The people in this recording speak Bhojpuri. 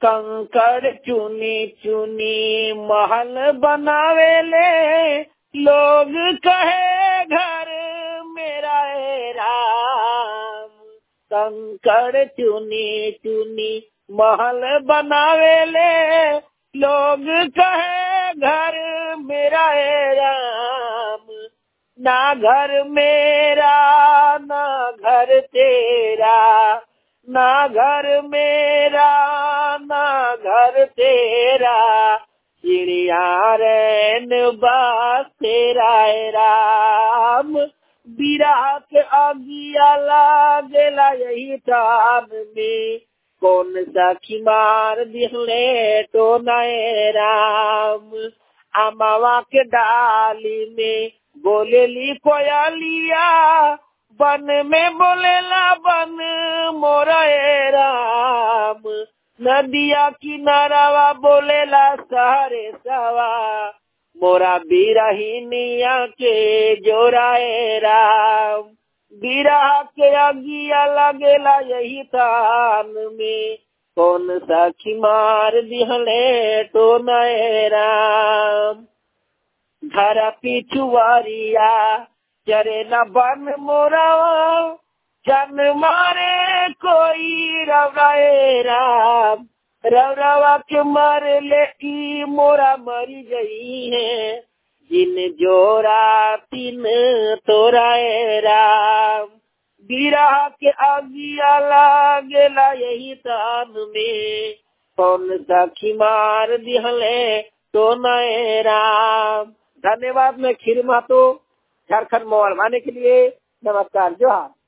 कंकड़ चुनी चुनी महल बनावेले लोग कहे घर मेरा है राम कंकड़ चुनी चुनी महल बनावेले लोग कहे घर मेरा है राम ना घर मेरा ना घर तेरा ना घर मेरा ना घर तेरा चिड़िया रैन बास तेरा है राम बिरा के अगिया लागेला यही टान में कौन सा खिमार दिखले तो नए राम अमावा के डाली में बोलेली कोयलिया बन में बोलेला बन मोरा राम नदिया किनारावा बोलेला सहरे सवा मोरा बिरहिनिया के जोराए राम बिरहा के अगिया लगेला यही तान में कौन सा खिमार दिहले तो नए राम घर पिछुआरिया चरे न बन मोरावा जन मारे कोई रवराए राम रवरावा के मर ले की मोरा मरी गई है जिन जोरा तीन तोराए राम बिरहा के अगिया लागेला यही तान में कौन सा खिमार दिहले तो नए राम धन्यवाद मैं खीर मातो झारखंड मोबाइल माने के लिए नमस्कार जोहार